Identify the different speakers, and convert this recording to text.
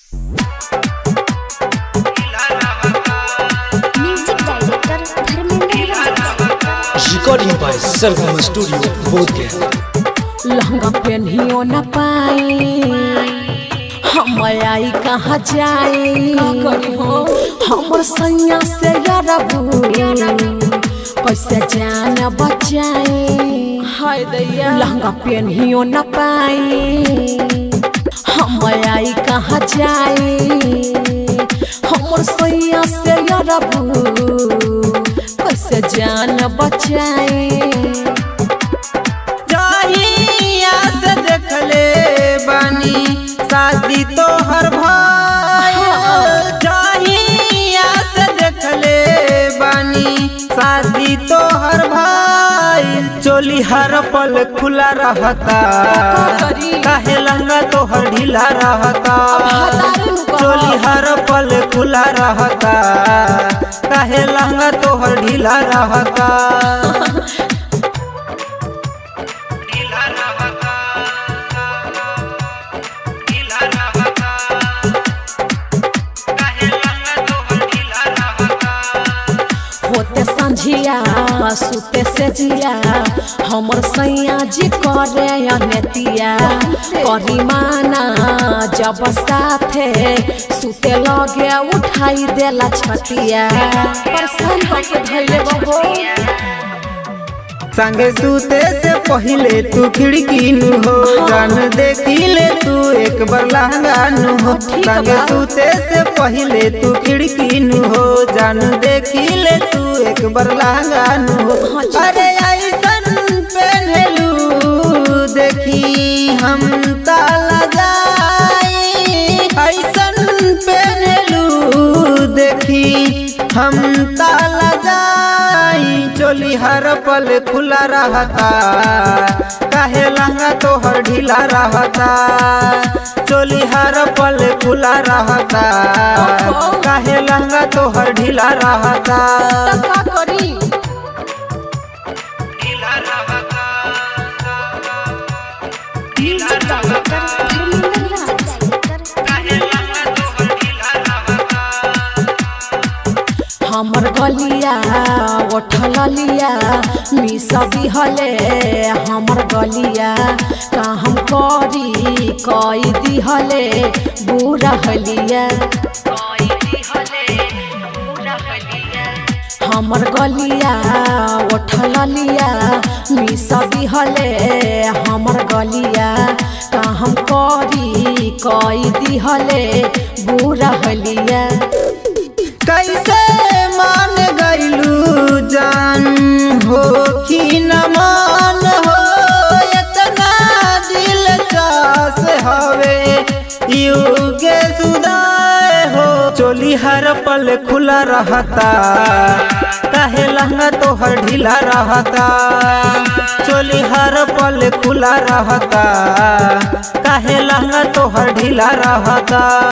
Speaker 1: music director Dharmendra Raj
Speaker 2: recording by Sargam studio Bodhgaya
Speaker 3: लहंगा पहनियो न पाए हम आई कहाँ जाए हमर सैया से यारबू कैसे जान बचाए हाय दैया लहंगा पहनियो न पाए हम आई कहाँ जाए हमर सैया से यारबू कैसे जान बचाए
Speaker 4: जहिया से देखले बानी शादी तोहर भाई जहिया से देखले बानी शादी तोहर भाई चोली हर पल खुला रहता काहे लंगा तोहर ढीला रहता चोली हर पल खुला रहता काहे लंगा तोहर ढीला रहता
Speaker 3: होते संझिया सुते से जिया हमर सैया जी करे अनतिया करी माना जब साथे सुते लगे उठाई देला छतिया परेशान होके धैले बहो
Speaker 4: संगे सूते से पहले तू खिड़की नु हो जान देखी ले तू एक बार लहंगा नु हो संगे सूते से पहले तू खिड़की नु हो जान देखी ले तू एक बार लहंगा नु हो अरे ऐसन पहनलू देखी हम ताला जाई ऐसन पहनलू देखी हम ताला जाई चोली हर पल खुला रहता काहे लहंगा तोहर ढीला रहता चोली हर पल खुला रहता काहे लहंगा तोहर ढीला रहता
Speaker 3: का करी
Speaker 1: म्यूजिक डायरेक्टर धर्मेंद्र
Speaker 3: हमर गलिया उठल लिया मिसा दिहले हमर गलिया का हम करी कई दिहले बुरा हलिया हमर गलिया उठल लिया मिसा दिहले हमर गलिया का हम करी कई दिहले बुरा हलिया
Speaker 4: कैसे मान गईलू जान हो कि न मान हो इतना दिल चास हवे युगे सुदाय हो चोली हर पल खुला रहता काहे लहंगा तोहर ढीला रहता चोली हर पल खुला रहता काहे लहंगा तोहर ढीला रहता